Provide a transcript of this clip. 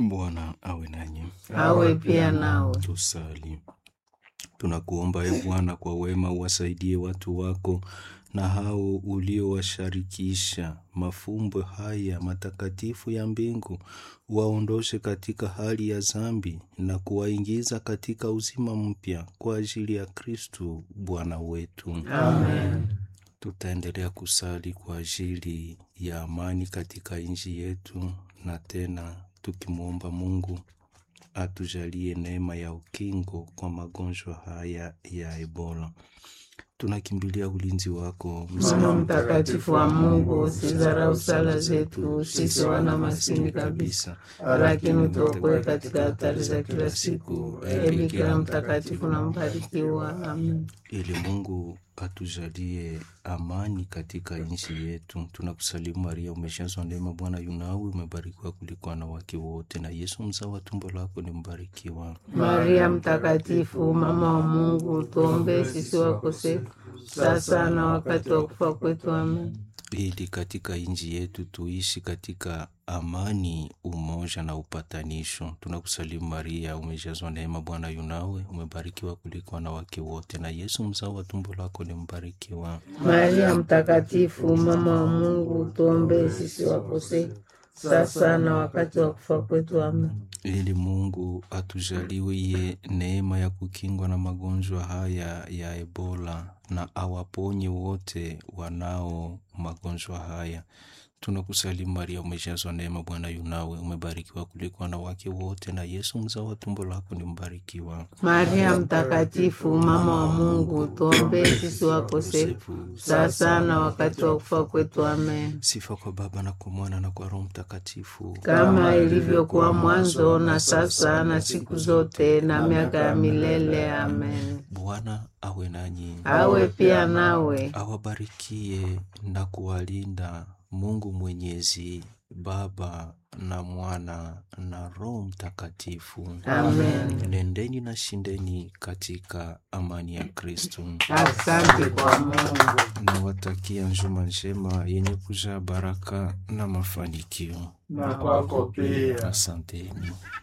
Bwana awe nanyi. awe pia nawe. Tusali. Tunakuomba e Bwana, kwa wema uwasaidie watu wako na hao uliowasharikisha mafumbo haya matakatifu ya mbingu, waondoshe katika hali ya dhambi na kuwaingiza katika uzima mpya kwa ajili ya Kristu Bwana wetu. Amen. Tutaendelea kusali kwa ajili ya amani katika nchi yetu, na tena tukimwomba Mungu atujalie neema ya ukingo kwa magonjwa haya ya Ebola. Tunakimbilia ulinzi wako Mama mtakatifu wa Mungu, usidharau sala zetu sisi wana maskini kabisa, lakini utuokoe katika hatari za kila siku. Ee Bikira mtakatifu na mbarikiwa. Amen. ili Mungu atujalie amani katika nchi yetu. Tunakusalimu Maria, umejazwa neema, Bwana yunawe, umebarikiwa kuliko wanawake wote, na Yesu mzao wa tumbo lako ni mbarikiwa. Maria mtakatifu, mama wa Mungu, tuombee sisi wakosefu sasa na wakati wa kufa kwetu. Amen. ili katika nchi yetu tuishi katika amani, umoja na upatanisho. Tunakusalimu Maria, umejazwa neema, Bwana yunawe, umebarikiwa kuliko wanawake wote, na Yesu mzao wa tumbo lako ni mbarikiwa. Maria mtakatifu, mama wa Mungu, tuombee sisi wakosefu sasa na wakati wa kufa kwetu. Amen. ili Mungu atujaliwe neema ya kukingwa na magonjwa haya ya Ebola na awaponye wote wanao magonjwa haya. Tunakusalimu Maria, umejazwa neema, Bwana yunawe, umebarikiwa kuliko wanawake wote, na Yesu mzao wa tumbo lako ni mbarikiwa. Maria mtakatifu, mama wa Mungu, tuombee sisi wakosefu sasa na wakati wa kufa kwetu. Amen. Sifa kwa Baba na kwa Mwana na kwa Roho Mtakatifu, Kama ilivyokuwa mwanzo na sasa na siku zote na miaka ya milele. Amen. Bwana awe nanyi, Awe pia nawe. awabarikie na kuwalinda Mungu Mwenyezi, Baba na Mwana na Roho Mtakatifu. Amen. Nendeni na shindeni katika amani ya Kristo. Asante kwa Mungu. Nawatakia njuma njema yenye kujaa baraka na mafanikio. na kwako pia. Asanteni.